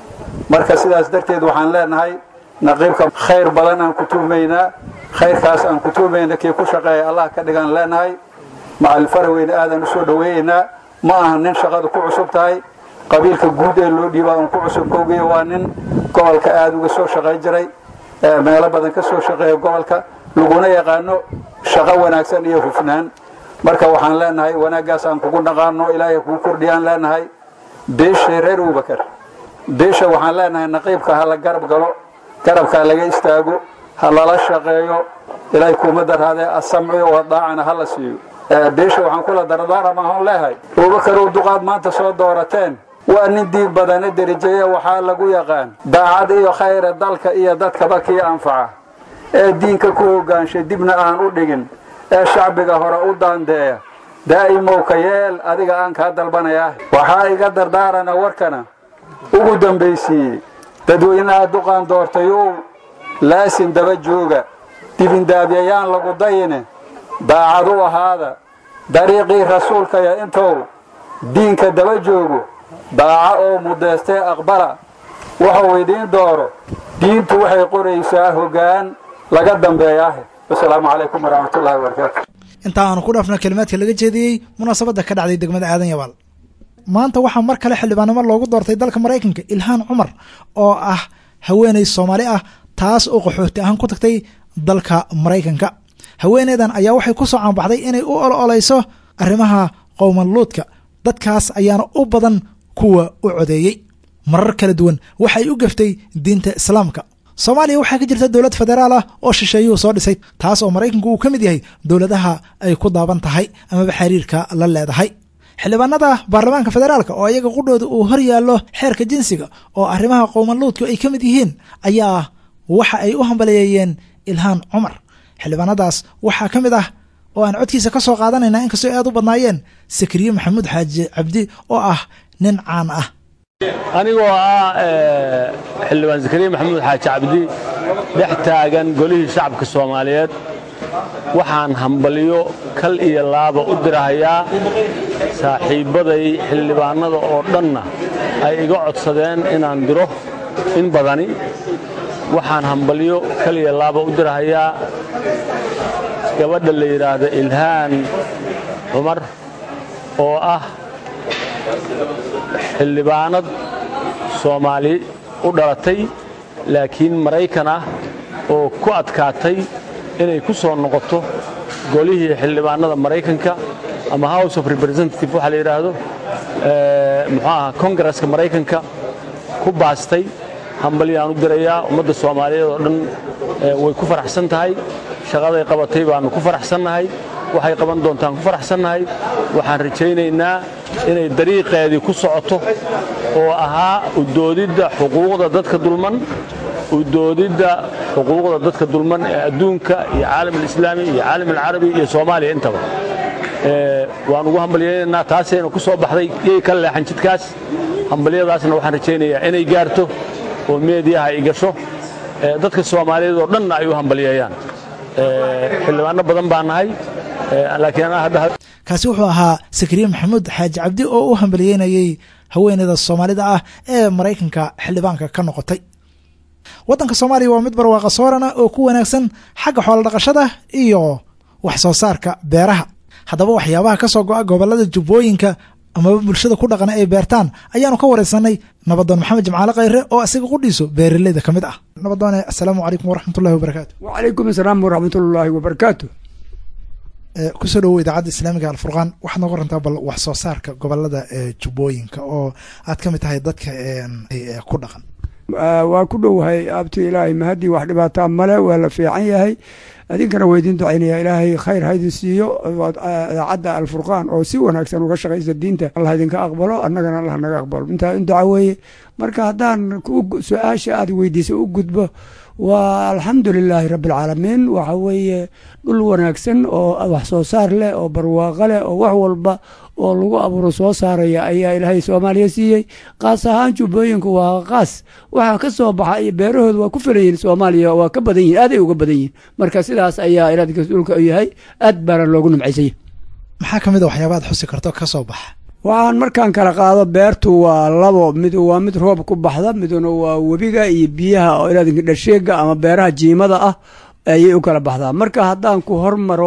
Speaker 6: marka sidaas darteed waxaan leenahay naqiibka khayr badan aan ku tuhmaynaa khayrkaas aan ku tuhmayna kii ku shaqeeya allah ka dhigaan leenahay macalin faraweyne aadaan u soo dhoweeyaynaa ma aha nin shaqadu ku cusub tahay qabiilka guud ee loo dhiibaa un ku cusub koogiya waa nin gobolka aada uga soo shaqay jiray meelo badan ka soo shaqeeya gobolka laguna yaqaano shaqo wanaagsan iyo hufnaan marka waxaan leenahay wanaaggaas aan kugu dhaqaano ilaahay kuu kordhiyaan leenahay beesha reer abubakar beesha waxaan leenahay naqiibka ha la garab galo garabkaa laga istaago ha lala shaqeeyo ilaahay kuuma darhaadee asamciyo wadaacana ha la siiyo beesha waxaan kula dardaaramahoon leehay abubakarow duqaad maanta soo doorateen waa nin diig badane derijeeye waxaa lagu yaqaan daacad iyo khayra dalka iyo dadkaba kii anfaca ee diinka ku hogaanshay dibna aan u dhigin ee shacbiga hore u daandeeya daa'imowka yeel adiga aan kaa dalbanayaa waxaa iga dardaarana warkana ugu dambaysiiyey dadweynaha duqaan doortayow laasin daba jooga dibindaabyayaan lagu dayine daacad u ahaada dariiqii rasuulkaya intou diinka daba joogo daaca oo mudeystee aqbala wuxuu idiin dooro diintu waxay qoraysaa hoggaan laga dambeeyaah wasalaamu calaykum waraxmatullahi wabarakaatu
Speaker 2: intaa aanu ku dhaafno kelimaadka laga jeediyey munaasabadda ka dhacday degmada aadan yabaal maanta waxaa mar kale xildhibaannimo loogu doortay dalka maraykanka ilhaan cumar oo ah haweeney soomaali ah taas oo qaxooti ahaan ku tagtay dalka maraykanka haweeneydan ayaa waxay ku soo caanbaxday inay u ololeyso arrimaha qowmanluudka dadkaas ayaana u badan kuwa u codeeyey marar kala duwan waxay u gaftay diinta islaamka soomaaliya waxaa ka jirta dowlad federaal ah oo shisheeyuhu soo dhisay taas oo maraykanku uu ka mid yahay dowladaha ay ku daaban tahay amaba xiriirka la leedahay xildhibaanada baarlamaanka federaalka oo iyaga qudhooda uu hor yaallo xeerka jinsiga oo arrimaha qowmanluudku ay ka mid yihiin ayaa waxa ay u hambaleeyeen ilhaan cumar xildhibaanadaas waxaa ka mid ah oo aan codkiisa ka soo qaadanayna inkastoo aad u badnaayeen sakriye maxamuud xaaji cabdi oo ah nin caan ah
Speaker 7: anigoo ah xildhibaan zakariya maxamuud xaaji cabdi dhex taagan golihii shacabka soomaaliyeed waxaan hambalyo kal iyo laaba u dirahayaa saaxiibbaday xildhibaannada oo dhanna ay iga codsadeen inaan diro in badani waxaan hambalyo kal iyo laaba u dirahayaa gabadha la yidhaahda ilhaan cumar oo ah xildhibaanad soomaali u dhalatay laakiin maraykan ah oo ku adkaatay inay ku soo noqoto golihii xildhibaanada maraykanka ama house of representative waxaa la yidhaahdo muxuu aha kongareska maraykanka ku baastay hambalyaan u dirayaa ummadda soomaaliyeed oo dhan way ku faraxsan tahay shaqaday qabatay baannu ku faraxsannahay waxay qaban doontaan ku faraxsannahay waxaan rajaynaynaa inay dariiqeedii ku socoto oo ahaa udoodidda xuquuqda dadka dulman udoodidda xuquuqda dadka dulman ee adduunka iyo caalam alislaami iyo caalam alcarabi iyo soomaaliya intaba waan ugu hambalyaynaynaa taasayna ku soo baxday yay ka leexan jidkaas hambalyadaasna waxaan rajaynayaa inay gaarto oo meediyaha ay gasho dadka soomaaliyeed oo dhanna ay u hambalyeeyaan xildhibaano badan baa nahay laakiin
Speaker 2: kaasi wuxuu ahaa sakariye maxamuud xaaji cabdi oo u hambalyeynayey haweeneyda soomaalida ah ee maraykanka xildhibaanka ka noqotay waddanka soomaaliya waa mid barwaaqa soorana oo ku wanaagsan xagga xoolodhaqashada iyo wax soo saarka beeraha haddaba waxyaabaha ka soo go'a gobollada jubbooyinka amaba bulshada ku dhaqan ay beertaan ayaanu ka waraysanay nabadoon maxamed jimcaale khayre oo isaga qudhiiso beeraleyda ka mid ah nabadoone assalaamu calaykum waraxmatullahi wabarakaatu
Speaker 8: wacalaykum asalaam waraxmatullaahi wabarakaatu
Speaker 2: kusoo dhowow idaacadda islaamiga alfurqaan waxaad nooga rantaa bal wax soo saarka gobolada jubbooyinka oo aad ka mid tahay dadka ku dhaqan
Speaker 8: waa ku dhowahay abti ilaahay mahadii wax dhibaataa male waa la fiican yahay idinkana waa idin ducaynaya ilaahay khayr haydin siiyo idaacadda alfurqaan oo si wanaagsan uga shaqaysa diinta allah idinka aqbalo annagana allah naga aqbalo intaa in duca weeye marka haddaan su-aasha aad weydiisa u gudbo waa alxamdu lilaahi rabbi alcaalamiin waxa weeye dhul wanaagsan oo wax soo saar leh oo barwaaqo leh oo wax walba oo lagu abuuro soo saaraya ayaa ilaahay soomaaliya siiyey qaas ahaan jubbooyinku waa qaas waxa ka soo baxa iyo beerahooda waa ku filan yihin soomaaliya waa ka badan yihin aaday uga badan yihin marka sidaas ayaa ilaadka dhulka u yahay aad baana loogu nimcaysanya
Speaker 2: maxaa ka mid a waxyaaba ad xusi karto ka soo baxa
Speaker 8: waxaan markaan kala qaado beertu waa labo mid waa mid roob ku baxda miduna waa webiga iyo biyaha oo ilaadinka dhasheega ama beeraha jiimada ah ayay u kala baxdaa marka haddaan ku hormaro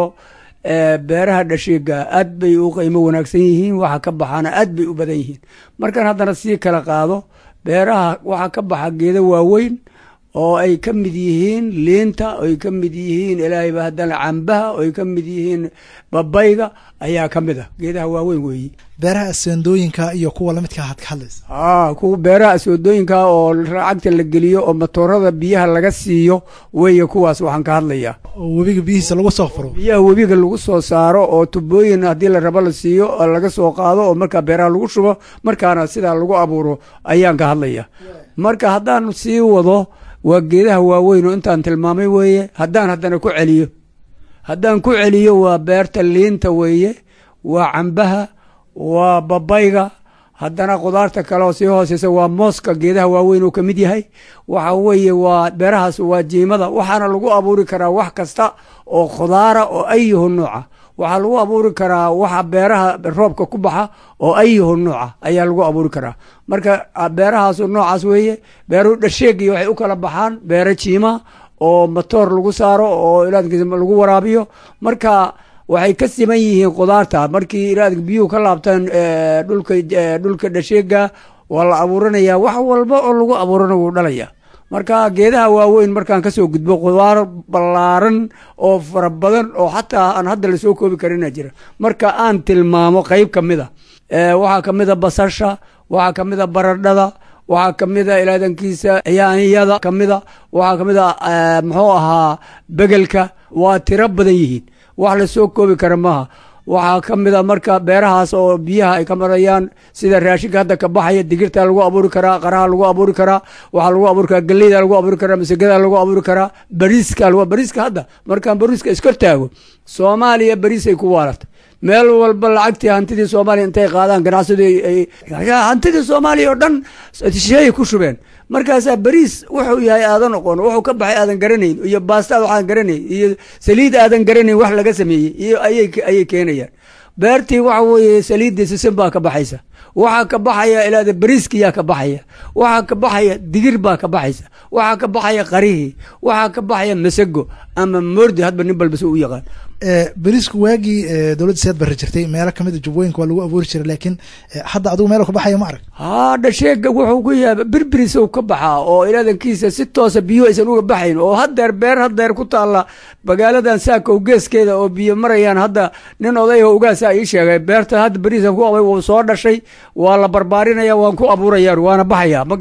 Speaker 8: beeraha dhasheega aad bay u qiimo wanaagsan yihiin waxa ka baxaana aad bay u badan yihiin markaan haddana sii kala qaado beeraha waxaa ka baxa geedo waaweyn oo ay ka mid yihiin liinta oy ka mid yihiin ilaahayba haddana cambaha oy ka mid yihiin babayga ayaa ka mid ah geedaha waaweyn weeye
Speaker 2: beeraha aseendooyinka iyo kuwa lamidka aad ka hadlaysa
Speaker 8: a kuwa beeraha asoodooyinka oo lacagta la geliyo oo matoorada biyaha laga siiyo weeye kuwaas waxaan ka hadlayaa
Speaker 2: oo webiga biyihiisa lagu soo furo
Speaker 8: biyaha webiga lagu soo saaro oo tubooyin haddii la rabo la siiyo oo laga soo qaado oo markaa beeraha lagu shubo markaana sidaa lagu abuuro ayaan ka hadlaya marka haddaan sii wado waa geedaha waaweyn oo intaan tilmaamay weeye haddaan haddana ku celiyo haddaan ku celiyo waa beerta liinta weeye waa cambaha waa babayga haddana khudaarta kale oo sii hooseysa waa mooska geedaha waaweyn oo ka mid yahay waxa weeye waa beerahaas waa jiimada waxaana lagu abuuri karaa wax kasta oo khudaara oo ayuhu nuuca waxaa lagu abuuri karaa waxa beeraha roobka ku baxa oo ayuhu nuuca ayaa lagu abuuri karaa marka beerahaas noocaas weeye beeruhu dhasheegiyo waxay u kala baxaan beero jiima oo matoor lagu saaro oo ilaadkiisa lagu waraabiyo marka waxay ka siman yihiin khudaarta markii ilaadka biyuhu ka laabtaan dhulka dhulka dhasheega waa la abuuranaya wax walba oo lagu abuurana wuu dhalaya marka geedaha waaweyn markaan kasoo gudbo khudaar ballaaran oo fara badan oo xataa aan hadda lasoo koobi karina jira marka aan tilmaamo qeyb ka mid a waxaa ka mid a basasha waxaa ka mid a baradhada waxaa ka mid a ilaadankiisa yaanyada ka mid a waxaa ka mid a muxuu ahaa begelka waa tiro badan yihiin wax lasoo koobi kara maaha waxaa ka mid a marka beerahaas oo biyaha ay ka marayaan sida raashinka hadda ka baxaya digirta lagu abuuri karaa qaraha lagu abuuri karaa waxaa lagu abuuri karaa geleyda lagu abuuri karaa masagada lagu abuuri karaa bariiska bariiska hadda markaan bariiska iskor taago soomaaliya bariisay ku waaratay meel walba lacagtii hantidii soomaaliya intay qaadaan ganacsadu hantidii soomaaliya oo dhan sheey ku shubeen markaasaa bariis wuxuu yahay aadan oqon wuxuu ka baxay aadan garanayn iyo baasta waxaan garanayn iyo saliid aadan garanayn wax laga sameeyey iyo ayay keenayaan beertii waxa weeye saliiddii sisin baa ka baxaysa waxaa ka baxaya ilaada bariiskiyaa ka baxaya waxaa ka baxaya digir baa ka baxaysa waxaa ka baxaya qarihii waxaa ka baxaya masago ama moordi hadba nin balbas u yaqaan
Speaker 2: bariisku waagii dowladda siyaad barri jirtay meelo kamid a jubbooyinka waa lagu abuuri jiray laakiin hadda adigu meel ka baxaya ma arag
Speaker 8: haa dhasheega wuxuu ku yaaba birbirisow ka baxaa oo ilaadankiisa si toosa biyo aysan uga baxayn oo hadeer beer hadeer ku taalla magaaladan saakow geeskeeda oo biyo marayaan hadda nin odayho ugaasa ii sheegay beerta hadda beriisan ku abay wuu soo dhashay waa la barbaarinaya waan ku abuuraya waana baxaya ma garatay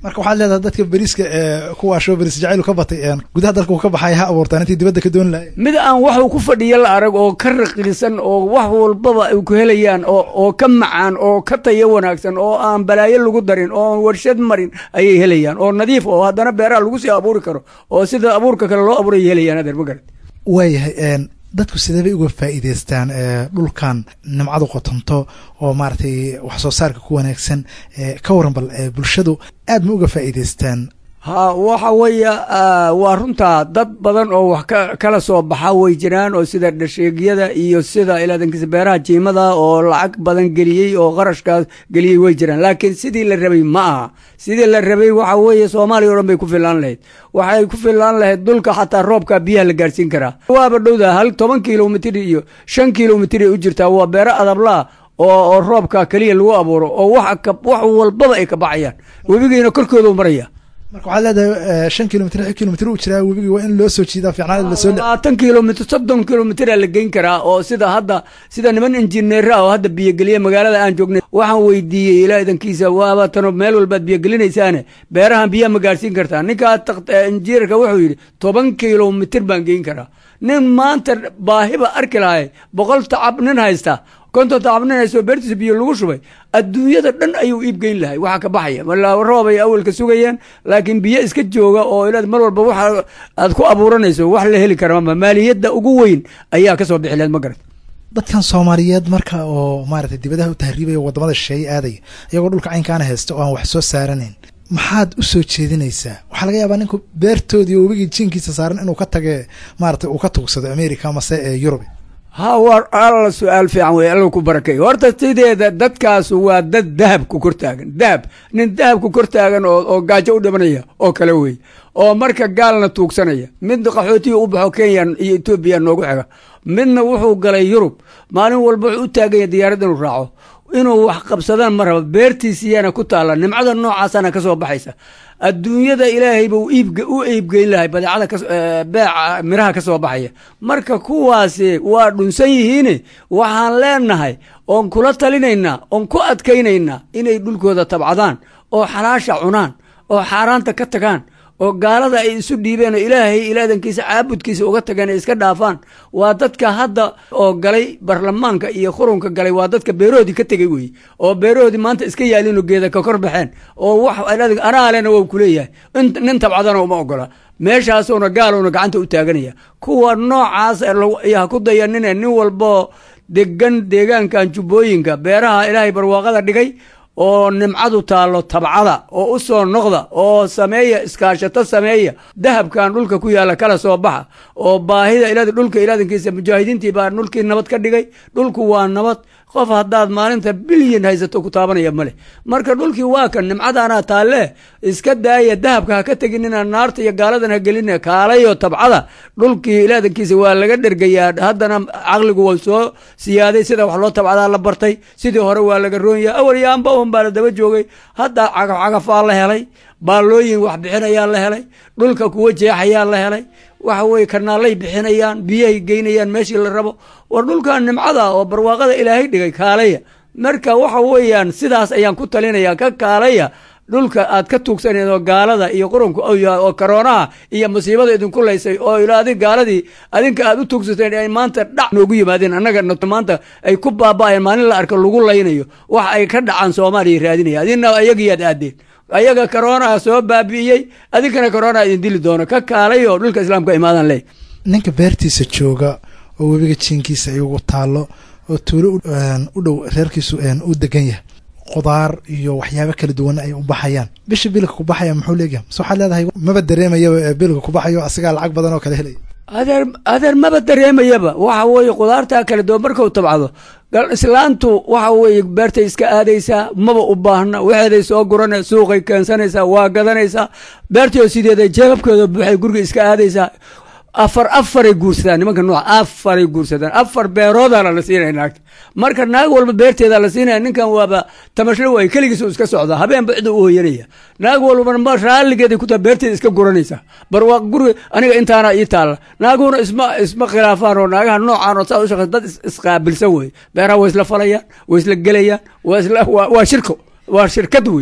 Speaker 2: marka waxaad leedahay dadka beriiska ee kuwaashoo beriis jacaylu ka batay een gudaha dalka uu ka baxay ha abuurtaan intii dibadda ka dooni lahayn
Speaker 8: mid aan waxuu ku fadhiyo la arag oo ka raqiisan oo wax walbaba ay ku helayaan oo oo ka macaan oo ka tayo wanaagsan oo aan balaayo lagu darin oo aan warshad marin ayay helayaan oo nadiif oo haddana beeraha lagu sii abuuri karo oo sida abuurka kale loo abuuray helayaan adeer ma garat
Speaker 2: waayahay een dadku sidee bay uga faa'iidaystaan ee dhulkan nimcadu qotonto oo maaragtay wax soo saarka ku wanaagsan ee ka waran bal ee bulshadu aad ma uga faa'iidaystaan
Speaker 8: ha waxa weeye ah, waa runtaa dad badan oo wax ka kala soo baxa way jiraan oo sida dhasheegyada iyo sida ilaadankiisa beeraha jiimada oo lacag badan geliyey oo qarashkaas geliyey way jiraan laakiin sidii la rabay ma aha sidii la rabay waxa weeye soomaaliya o dhan bay ku filaan lahayd waxay ku filaan lahayd dhulka xataa roobka biyaha la gaarsiin karaa waaba dhowda hal toban kilomitr iyo shan kilomitr ay u jirtaa waa beero adablaa oo oo roobka keliya lagu abuuro oo wax ka- wax walbaba ay ka baxayaan webigiina korkoodu maraya
Speaker 2: marka waxaad leedahay eh, shan kilomitr lix kilomitr u jiraa webigii waa in loo soo jiidaa fiicnaan lasoo le
Speaker 8: labaatan kilomitr soddon kilomitr la geyn karaa oo sida hadda sida niman injineera oo hadda biyogeliya magaalada aan joognay waxaan weydiiyey ilaa idankiisa waaba tano meel walbaad biyogelinaysaane beerahan biyaha ma gaarsiin kartaa ninkaa taq- eh, injineerka wuxuu yidhi toban kilomitr baan geyn karaa nin maanta baahiba arki lahay boqol tacab nin haysta konton tacab nin haysta oo beertiisa biyo lagu shubay adduunyada dhan ayuu iib geyn lahay waxa ka baxaya walaa roob ay awalka sugayeen laakiin biyo iska jooga oo ilaad mar walba waxa aad ku abuuranayso wax la heli kara ma maaliyadda ugu weyn ayaa ka soo bixi lahayd ma garat
Speaker 2: dadkan soomaaliyeed marka oo maaragtay dibadaha u tahriibaya wadamada shisheeye aadaya iyagoo dhulka caynkaana haysta oo aan wax soo saaranayn maxaad u soo jeedinaysaa waxaa laga yaabaa ninku beertoodii oo webigii jiinkiisa saaran inuu ka tage maaragtay uu ka tugsado america mase ee yurub
Speaker 8: ha war alla su-aal fiican wey alla ku barakeeyo horta sideeda dadkaas waa dad dahabku kor taagan dahab nin dahabku kor taagan oo oo gaajo u dhimanaya oo kale wey oo marka gaalna tuugsanaya mid qaxootiga u baxo kenya iyo etoobiya noogu xiga midna wuxuu galay yurub maalin walba wuxuu u taaganya diyaarad inuu raaco inuu wax qabsadaan ma raba beertiisiyaana ku taalla nimcada noocaasana ka soo baxaysa adduunyada ilaahay buu iibge u iibgeyn lahay badeecada kas- eh, beeca miraha ka soo baxaya marka kuwaasi waa dhunsan yihiine waxaan leenahay oon kula talinaynaa oon ku adkaynaynaa inay dhulkooda tabcadaan oo xalaasha cunaan oo xaaraanta ka tagaan oo gaalada ay isu dhiibeen oo ilaahay ilaadankiisa caabudkiisa uga tageen ay iska dhaafaan waa dadka hadda oo galay baarlamaanka iyo qurunka galay waa dadka beerahoodii ka tegey wey oo beerahoodii maanta iska yaalin oo geeda ka kor baxeen oo wax ilaadin- anaa lena waa kuleeyahay in- nin tabcadana uma ogola meeshaasuna gaaluna gacanta u taaganaya kuwa noocaas ee lagu- iyo ha ku dayanine nin walbo degan deegaankan jubbooyinka beeraha ilaahay barwaaqada dhigay oo nimcadu taallo tabcada oo u soo noqda oo sameeya iskaashato sameeya dahabkan dhulka ku yaalla kala soo baxa oo baahida ilaad dhulka ilaadankiisa mujaahidiintii baa dhulkii nabad ka dhigay dhulku waa nabad qof haddaad maalinta bilyan haysato ku taabanaya male marka dhulkii waa kan nimcadaanaa taalle iska daaya dahabka ha ka teginina naarta iyo gaaladan ha gelina kaalayo tabcada dhulkii ilaadankiisa waa laga dhergayaa haddana caqligu waa soo siyaaday sida wax loo tabcadaa la bartay sidii hore waa laga roon yahay awal yaanba un baa la daba joogay hadda cagaf cagafaa la helay baallooyin wax bixinayaa la helay dhulka kuwa jeexayaa la helay waxa weye kanaalay bixinayaan biyahay geynayaan meeshii la rabo war dhulkan nimcada oo barwaaqada ilaahay dhigay kaalaya marka waxa weeyaan sidaas ayaan ku talinaya ka kaalaya dhulka aad ka tuugsaneed oo gaalada iyo qurunka ou yahay oo karoonaha iyo musiibada idinku laysay oo ila adig gaaladii adinka aad u tuugsateen ay maanta dhac noogu yimaadeen annaga no- maanta ay ku baaba'ayeen maalin la arko lagu laynayo wax ay ka dhacaan soomaaliya raadinaya adina ayagiyaad aadeen ayaga karoonaa soo baabi'iyey adinkana karoonaa idin dili doono ka kaalay oo dhulka islaamka imaadan ley
Speaker 2: ninka beertiisa jooga oo webiga jiinkiisa ay ugu taallo oo tuulo u- een, u dhow reerkiisu een, u degan yahay qudaar iyo waxyaabo kala duwan ay u baxayaan bisha bilka ku baxaya muxuu leegyahay mase waxaad leedahay maba dareemayaba ee bilka ku baxayo asigaa lacag badan oo kale helaya
Speaker 8: adeer adeer maba dareemayaba waxa weeye qudaartaa kale duwan markau tabcado gal islaantu waxa weeye beertay iska aadaysaa maba u baahna waxeeday soo gurana suuqay keensanaysaa waa gadanaysaa beertii oo sideeda jeebabkeeda buuxay guriga iska aadaysaa afar afaray guursadaan nimanka nooca afaray guursadaan afar beeroodaana la siinaya naagta marka naag walba beerteeda la siinaya ninkan waaba tamasho waay keligiis uu iska socdaa habeenba cid u hoyanaya naag walbana ma raalligeeday ku taha beerteeda iska guranaysaa barwaaq guriga aniga intaana ii taalla naaguna isma isma khilaafaan oo naagaha noocaan oo saa u shaqeysa dad is- isqaabilsan wey beeraha way isla falayaan way isla gelayaan waa isla waa waa shirko waa shirkad wey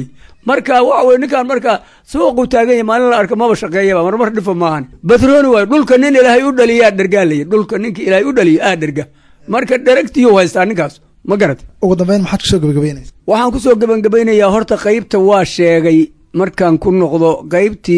Speaker 8: marka waxa weye ninkaan marka suuqu taagan yahay maalin la arka maba shaqeeyaba marmar dhifa maahan batrooni waayo dhulka nin ilaahay u dhaliyaa dhergaa laya dhulka ninka ilaahay u dhaliya aa dherga marka dheragtiyu haystaa ninkaas ma garat
Speaker 2: ugu dambeyn maxaad kusoo gabagabeynaysa
Speaker 8: waxaan kusoo gebangebaynayaa horta qaybta waa sheegay markaan ku noqdo qaybtii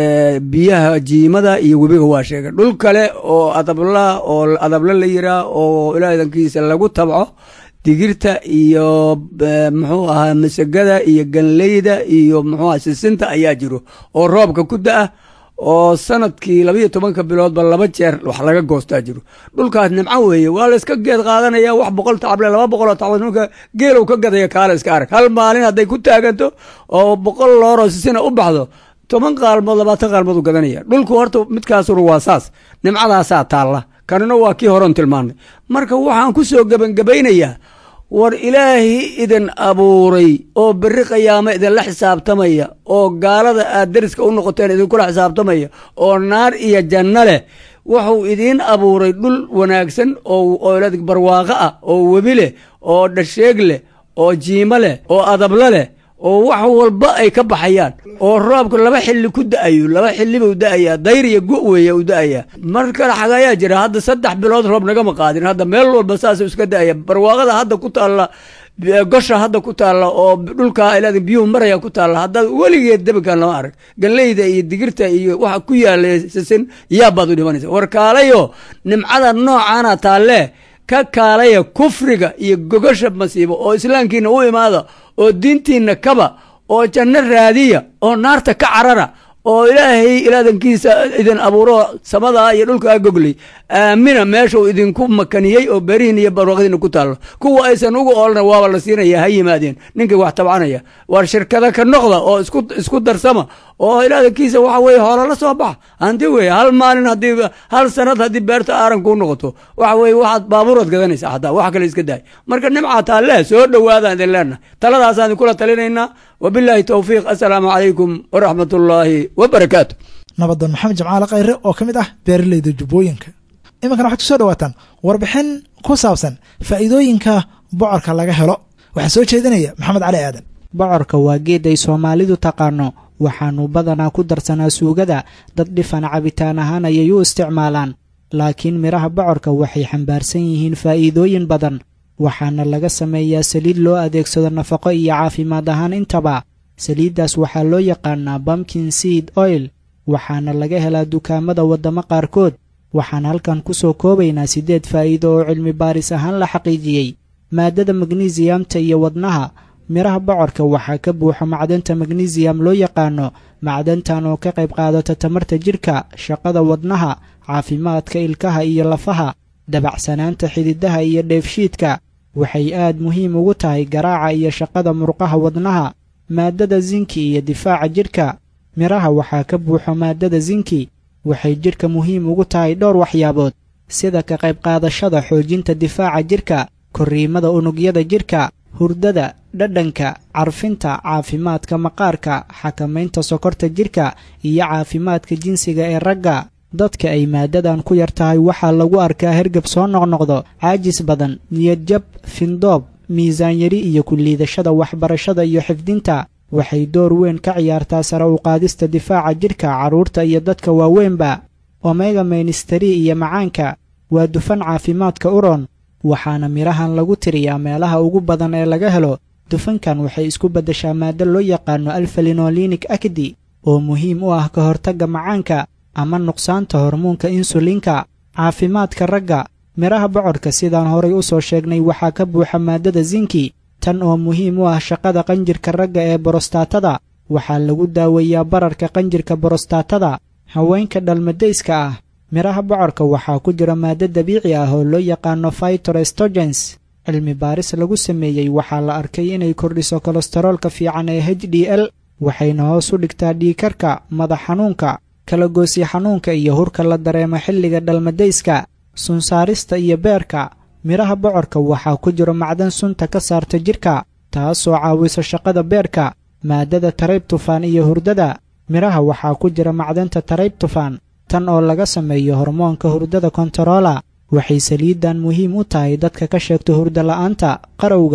Speaker 8: biyaha jiimada iyo webiga waa sheegay dhul kale oo adabla oo adabla la yiraa oo ilaadankiisa lagu tabco digirta iyo muxuu ahaa masagada iyo ganleyda iyo muxuu aha sisinta ayaa jiro oo roobka ku da-a oo sanadkii labayo tobanka biloodba laba jeer wax laga goostaa jiro dhulkaas nimco weeye waa la iska geed qaadanaya wax boqol tacable laba boqoloo tacbal marka geelow ka gadaya kaala iska arag hal maalin hadday ku taaganto oo boqol looroo sisina u baxdo toban qaalmood labaatan qaalmood u gadanaya dhulku horta midkaasuna waa saas nimcadaasaa taalla kanina waa kii horon tilmaanay marka waxaan ku soo gebangebaynayaa war ilaahi idin abuuray oo berri qiyaamo idinla xisaabtamaya oo gaalada aad deriska u noqoteen idinkula xisaabtamaya oo naar iyo janno leh wuxuu idiin abuuray dhul wanaagsan oo barwaaqo ah oo webi leh oo dhasheeg leh oo jiimo leh oo adablo leh oo wax walba ay ka baxayaan oo roobka laba xilli ku da-ayo laba xilliba u da-ayaa dayr iyo go weeye u da-ayaa mar kale xagayaa jira hadda saddex bilood roob nagama qaadin hadda meel walba saasuu iska da-aya barwaaqada hadda ku taalla gosha hadda ku taalla oo dhulka ilaa biyuhu maraya ku taalla haddaad weligeed debikan lama arag galleyda iyo digirta iyo waxa ku yaala sisin yaabaad u dhimanaysa war kaalayo nimcada noocaana taalle ka kaalaya kufriga iyo gogosha masiibo oo islaamkiina u imaada oo diintiina kaba oo janno raadiya oo naarta ka carara oo ilaahay ilaadankiisa idin abuuro samadaa iyo dhulkaa goglay aamina meesha uu idinku makaniyey oo berihin iyo barwaqdiina ku taallo kuwa aysan ugu oolna waaba la siinaya ha yimaadeen ninkii wax tabcanaya war shirkada ka noqda oo isku isku darsama oo ilaadankiisa waxa weye hoola la soo baxa hanti weye hal maalin haddii hal sanad haddii beerta aaran kuu noqoto waxa weye waxaad baabuuraad gadanaysa xataa wax kale iska daay marka nimca taalle soo dhowaadaan idin leenahay taladaasaan idinkula talinaynaa wabilaahi towfiiq assalaamu calaykum waraxmat ullaahi wabarakaatu
Speaker 2: nabadan maxamed jamcaale khayre oo ka mid ah beeraleyda jubbooyinka iminkana waxaad kusoo dhawaataan warbixin ku saabsan faa'iidooyinka bocorka laga helo waxaa soo jeedinaya maxamed cali aadan
Speaker 9: bocorka waa geed ay soomaalidu taqaano waxaanu badanaa ku darsanaa suugada dad dhifan cabitaan ahaan ayay u isticmaalaan laakiin midhaha bocorka waxay xambaarsan yihiin faa'iidooyin badan waxaana laga sameeyaa saliid loo adeegsado nafaqo iyo caafimaad ahaan intaba saliiddaas waxaa loo yaqaanaa bamkin seed oil waxaana laga helaa dukaamada waddamo qaarkood waxaan halkan ku soo koobaynaa siddeed faa'iido oo cilmi baaris ahaan la xaqiijiyey maaddada magnesiyamta iyo wadnaha midhaha bocorka waxaa ka buuxa macdanta magnesiyam loo yaqaano macdantan oo ka qayb qaadata tamarta jidhka shaqada wadnaha caafimaadka ilkaha iyo lafaha dabacsanaanta xididaha iyo dheefshiidka waxay aad muhiim ugu tahay garaaca iyo shaqada murqaha wadnaha maaddada zinki iyo difaaca jidhka midhaha waxaa ka buuxo maaddada zinki waxay jidhka muhiim ugu tahay dhowr waxyaabood sida ka qayb qaadashada xoojinta difaaca jidhka korriimada unugyada jidhka hurdada dhadhanka carfinta caafimaadka maqaarka xakamaynta sokorta jidhka iyo caafimaadka jinsiga ee ragga dadka ay maaddadan ku yar tahay waxaa lagu arkaa hergab soo noqnoqdo caajis badan niyadjab findoob miisaan yari iyo ku liidashada waxbarashada iyo xifdinta waxay door weyn ka ciyaartaa sare u qaadista difaaca jidhka carruurta iyo dadka waaweynba omega mainistari iyo macaanka waa dufan caafimaadka uron waxaana midhahan lagu tiriyaa meelaha ugu badan ee laga helo dufankan waxay isku beddeshaa maaddo loo yaqaano alfalinolinik akdi oo muhiim u ah ka hortagga macaanka ama nuqsaanta hormoonka insulinka caafimaadka ragga midhaha bocorka sidaan horay u soo sheegnay waxaa ka buuxa maaddada zinki tan oo muhiim u ah shaqada qanjirka ragga ee borostaatada waxaa lagu daaweeyaa bararka qanjirka borostaatada haweenka dhalmadayska ah midhaha bocorka waxaa ku jira maaddo dabiici ah oo loo yaqaano fytorestogens cilmi baaris lagu sameeyey waxaa la arkay inay kordhiso kolestaroolka fiican ee h d l waxayna hoos u dhigtaa dhiikarka madax xanuunka kalagoosya xanuunka iyo hurka la dareemo xilliga dhalmadayska sunsaarista iyo beerka midhaha bocorka waxaa ku jiro macdan sunta ka saarta jidhka taasoo caawisa shaqada beerka maaddada taraybtufaan iyo hurdada midhaha waxaa ku jira macdanta taraybtufaan tan oo laga sameeyo hormoonka hurdada kontaroola waxay saliiddan muhiim u tahay dadka ka sheegta hurdo la'aanta qarowga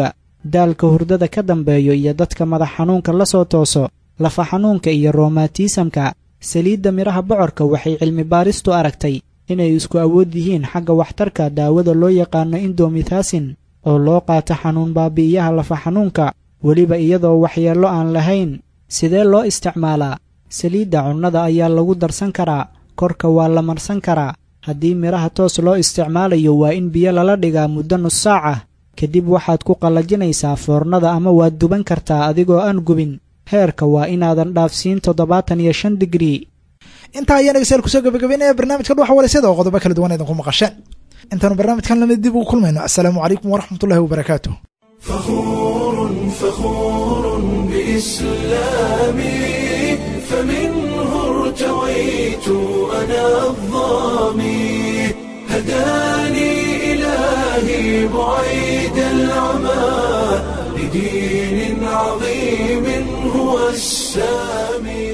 Speaker 9: daalka hurdada ka dambeeyo iyo dadka madax xanuunka la soo tooso lafa xanuunka iyo roomatiisamka saliidda midhaha bocorka waxay cilmi baaristu aragtay inay isku awood yihiin xagga waxtarka daawada loo yaqaano indomithasin oo loo qaato xanuun baabi'iyaha lafa xanuunka weliba iyadoo waxyeello aan lahayn sidee loo isticmaalaa saliidda cunnada ayaa lagu darsan karaa korka waa la marsan karaa haddii midhaha toos loo isticmaalayo waa in biyo lala dhigaa muddo nus saac ah kadib waxaad ku qallajinaysaa foornada ama waad duban kartaa adigoo aan gubin heerka waa inaadan dhaafsiin toddobaatan iyo shan digrii
Speaker 2: intaa ayaan dhegeystayaal kusoo gabagabeynaya barnaamijka dhuxa walasyada oo qodobo kala duwan idinku maqasheen intaanu barnaamijkan lamid dib ugu kulmayno assalaamu calaykum waraxmatullahi wabarakaatu
Speaker 1: فخور فخور بإسلامي فمنه ارتويت أنا الظامي هداني إلهي بعيد العمى لدين عظيم هو السامي